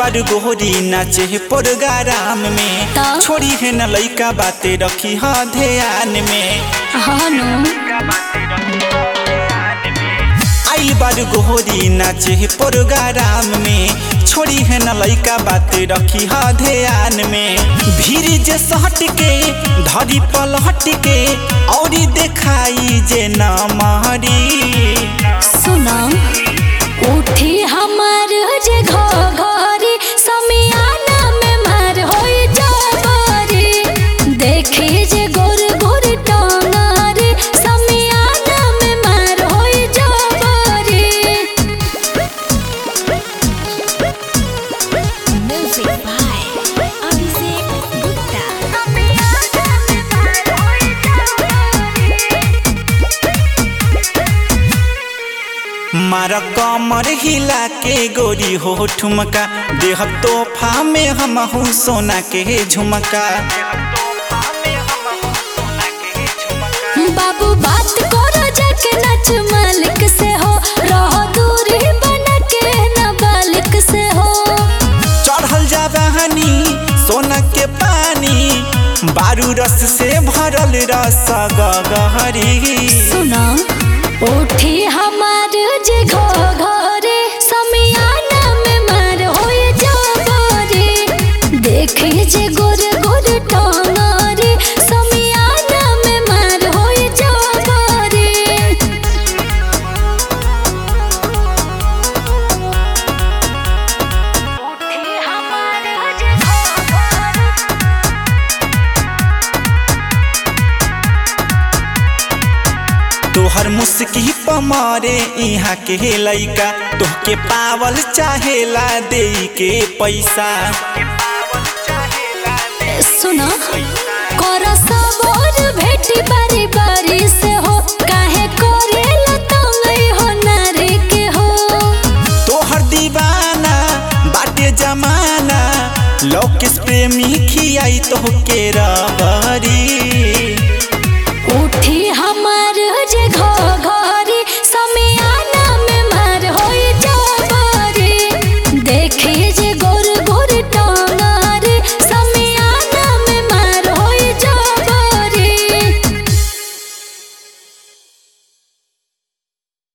बार गोहरी नाचे प्रोग्राम में त? छोड़ी है न लइका बाते रखी ह ध्यान में हनु आई बार गोहरी नाचे प्रोग्राम में छोड़ी है न लइका बाते रखी ह ध्यान में भीड़ जे सहट के धरी पलहट के औरी देखाई जे न महरी सुना उठी हमार जे घरी समियाना में मार होई जबरी देखी जे गोर गोर टंगरी समियाना में मार होई जबरी म्यूजिक बाय अभिषेक गुप्ता समियाना में मार होई मार कमर हिला के गोरी हो ठुमका देह तोहफा में हम सोना के झुमका बाबू बात करो जाके नच मालिक से हो रहो दूरी बना के न बालिक से हो चढ़ल जा बहानी सोना के पानी बारू रस से भरल रस गहरी सुना उठी हमार जे घरे समियाना में मार होए जबरी देखी जे गोर गोर टंगरी समियाना में मार होए जबरी तोहर मुस्की पमारे यहाँ के लइका तोहके पावल चाहेला दे के पैसा सुना कर सबोर भेटी बारी बारी से हो काहे करेला तंगई हो नारे के हो तोहर दीवाना बाटे जमाना लोकेश प्रेमी खियाई तोहके रबरी